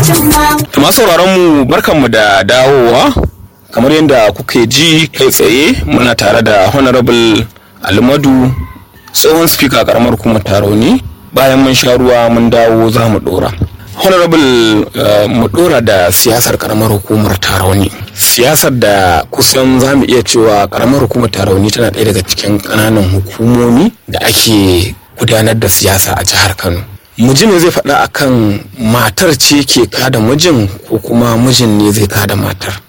masu mu barkanmu da dawowa kamar yadda kuke ji kai tsaye muna tare da honorable almadu tsohon speaker karamar hukumar taroni bayan mun sha ruwa mun dawo za mu dora honorable uh, mu dora da siyasar karamar hukumar tarauni siyasar da kusan za mu iya cewa karamar hukumar tarauni tana ɗaya daga cikin ƙananan hukumomi da ake gudanar da siyasa a jihar kano mijin zai faɗa akan matar ce ke kada mijin ko kuma mijin ne zai kada matar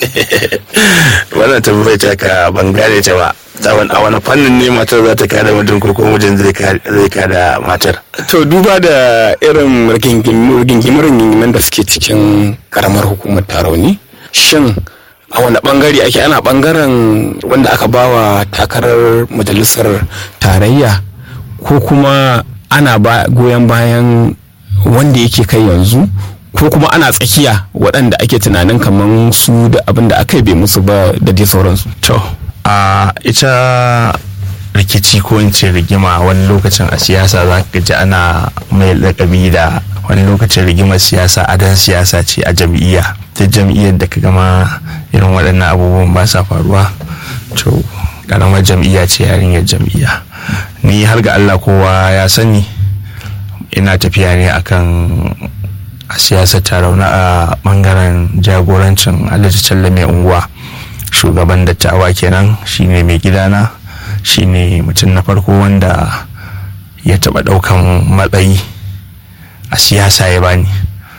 wannan tambayar ta ka ban gane ta ba a wani fannin ne matar za ta kada mutum ko kuma mijin zai kada matar to duba da irin rigingimin da suke cikin karamar hukumar tarauni shin a wani bangare ake ana bangaren wanda aka bawa takarar majalisar tarayya ko kuma ana goyon bayan wanda yake kai yanzu ko kuma ana tsakiya waɗanda ake tunanin kamar su da abin da aka yi bai musu ba da dai sauransu to a ita rikici ko in ce rigima wani lokacin a siyasa za ka ji ana mai lakabi da wani lokacin rigimar siyasa adan siyasa ce a jam'iyya ta jam'iyyar da ka gama irin waɗannan abubuwan ba sa faruwa to ƙaramar jam'iyya ce yarinyar jam'iyya ni har ga allah kowa ya sani ina tafiya ne akan a siyasar tarauna a bangaren jagorancin alhaji talle mai unguwa shugaban dattawa kenan shine mai gidana shine mutum na farko wanda ya taba daukan matsayi a siyasa ya bani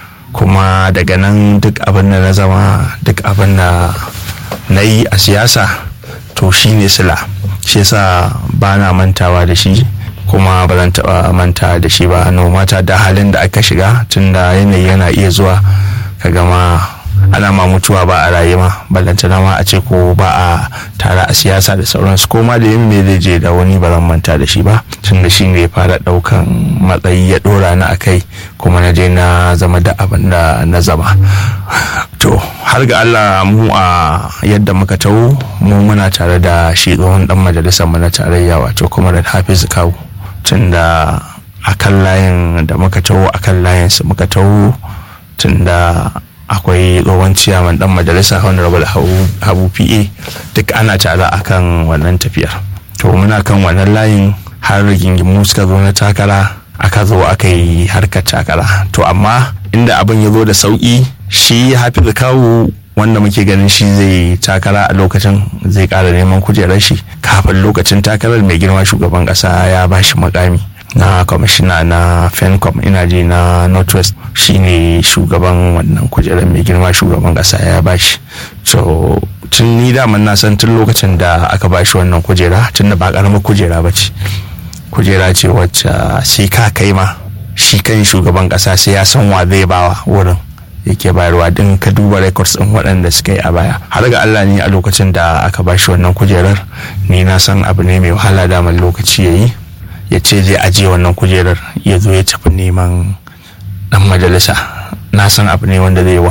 kuma daga nan duk abin da na zama duk abin da na yi a siyasa to shine sila shi yasa ba na mantawa da shi kuma ba zan taɓa manta da shi ba mata da halin da aka shiga tunda yanayi yana iya zuwa ka gama ana ma mutuwa ba a rayuwa ballantana ma a ce ko ba a tare a siyasa da sauransu ko ma da yin me zai je da wani ba zan manta da shi ba tunda shi ne fara ɗaukan matsayi ya ɗora na akai kuma na je na zama da abin da na zama to har ga Allah mu a yadda muka taho mu muna tare da shi tsohon dan majalisar mu na tarayya wato kuma da Hafiz Kawu tunda a kan layin da muka taho a kan layin su muka taho tunda akwai tsohon ciyaman dan majalisa honorable habu pa duk ana tare a kan wannan tafiyar to muna kan wannan layin har rigingimu suka zo na takara aka zo aka yi harkar takara to amma inda abin ya zo da sauki shi hafiz kawo wanda muke ganin shi zai takara a lokacin zai kara neman kujerar shi kafin lokacin takarar mai girma shugaban kasa ya ba shi makami na kwamishina na fencom ina ji na northwest shine shugaban wannan kujerar mai girma shugaban kasa ya ba shi so tun ni daman na san tun lokacin da aka ba shi wannan kujera tun da ba karamar kujera ba ce kujera ce wacce sai ka kai ma shi kan shugaban kasa sai ya san wa zai bawa wurin yake bayarwa din ka duba records din waɗanda suka yi a baya har ga Allah ne a lokacin da aka bashi wannan kujerar ni na san abu ne mai wahala daman lokaci yayi ya ce zai ajiye wannan kujerar ya zo ya tafi neman dan majalisa na san abu ne wanda zai